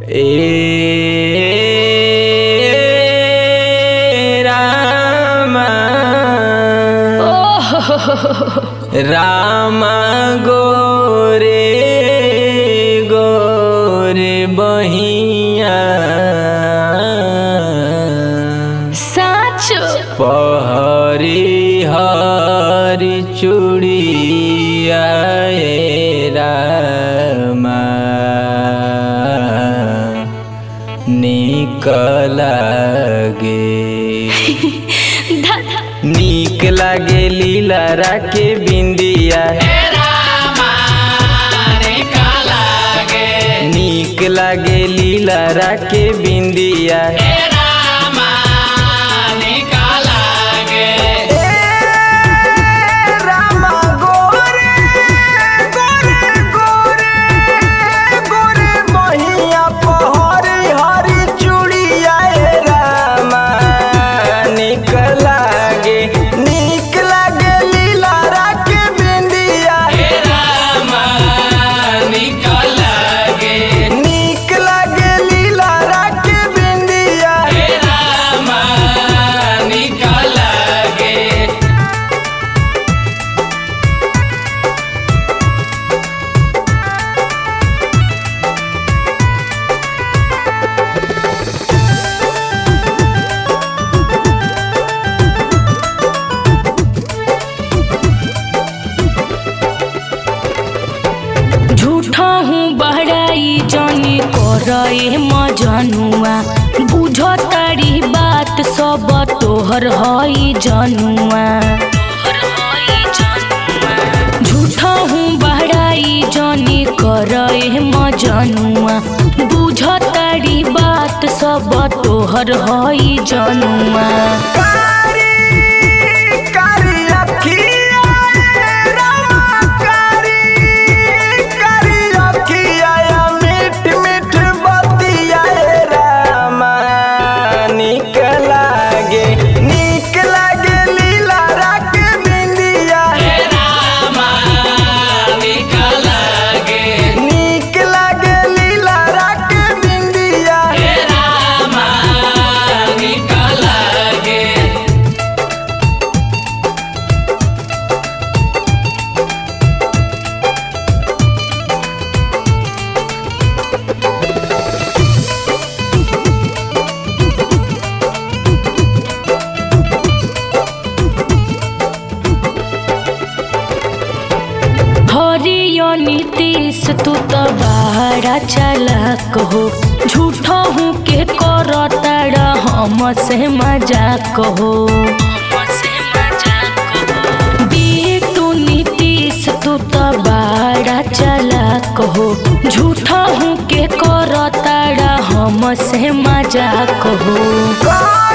ए रामा राम गोरे गोरे बहिया साँचो पहरी हरी चूड़िया ए रामा नीक लागे धा- नीक लागे लीला के बिंदिया नीक लागे लीला के बिंदिया नीक लागे लीला के बिंदिया झूठा हूँ बहराई जानी करे मजनुआ बुझ तारी बात सब तोहर हई जनुआ झूठा हूँ बहराई जानी करे मजनुआ बुझ तारी बात सब तोहर हई जनुआ कारी कारी अखिया रामा कारी कारी अखिया मीठ मीठ बतिया रामा नीक लागे नीक लागे लीला राख बिंदिया नीक लागे लीला राख बिंदिया हरियो नीतीश तू तो बड़ा चालाक हो झूठो हूँ के करताड़ा हम से मजाक हो तू नीतीश तू तो बड़ा चालाक हो झूठो हूँ के करताड़ा हम से मजाक हो कारी